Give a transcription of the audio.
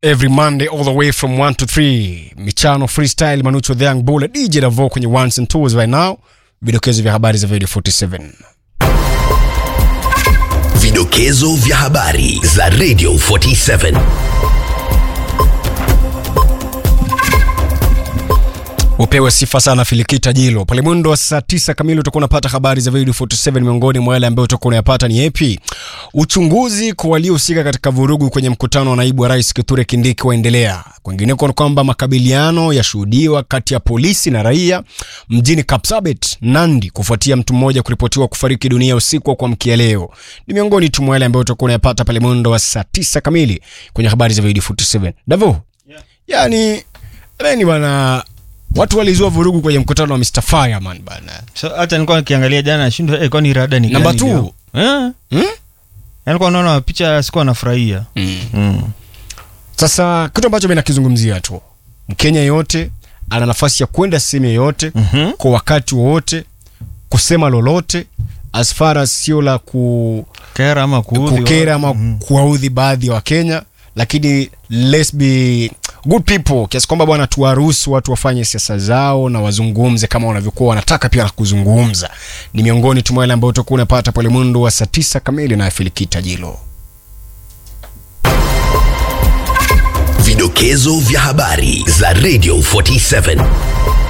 every monday all the way from 1 to 3 michano freestyle manucho the young bull dj davo kwenye ones and twos right now vidokezo vya habari za video 47 Vidokezo vya habari za Radio 47. upewe sifa sana filikita jilo pale mwendo wa saa tisa kamili utakuwa unapata habari za video 47 miongoni mwa yale ambayo utakuwa unayapata ni epi uchunguzi kwa waliohusika katika vurugu kwenye mkutano wa naibu wa rais kithure kindiki waendelea kwingineko ni kwamba makabiliano yashuhudiwa kati ya polisi na raia mjini kapsabet nandi kufuatia mtu mmoja kuripotiwa kufariki dunia usiku wa kuamkia leo ni miongoni tu mwa yale ambayo utakuwa unayapata pale mwendo wa saa tisa kamili kwenye habari za video 47 davo yeah. yani reni bana watu walizua vurugu kwenye mkutano wa Mr. Fireman bana. so, hata nilikuwa nikiangalia jana nashindwa eh, kwani rada ni Number gani two. leo? eh? Hmm? nilikuwa naona picha sikuwa nafurahia mm. Sasa kitu ambacho mimi nakizungumzia tu, Mkenya yote ana nafasi ya kwenda sehemu yoyote Mhm. kwa wakati wowote kusema lolote as far as sio la ku, kera ama kuudhi kukera watu. ama Mhm. kuwaudhi baadhi ya Wakenya, lakini let's be good people, kiasi kwamba bwana, tuwaruhusu watu wafanye siasa zao na wazungumze kama wanavyokuwa wanataka pia kuzungumza. Ni miongoni tu mwa yale ambayo utakuwa unapata pale mwendo wa saa tisa kamili na Filikita Jilo. Vidokezo vya habari za Radio 47.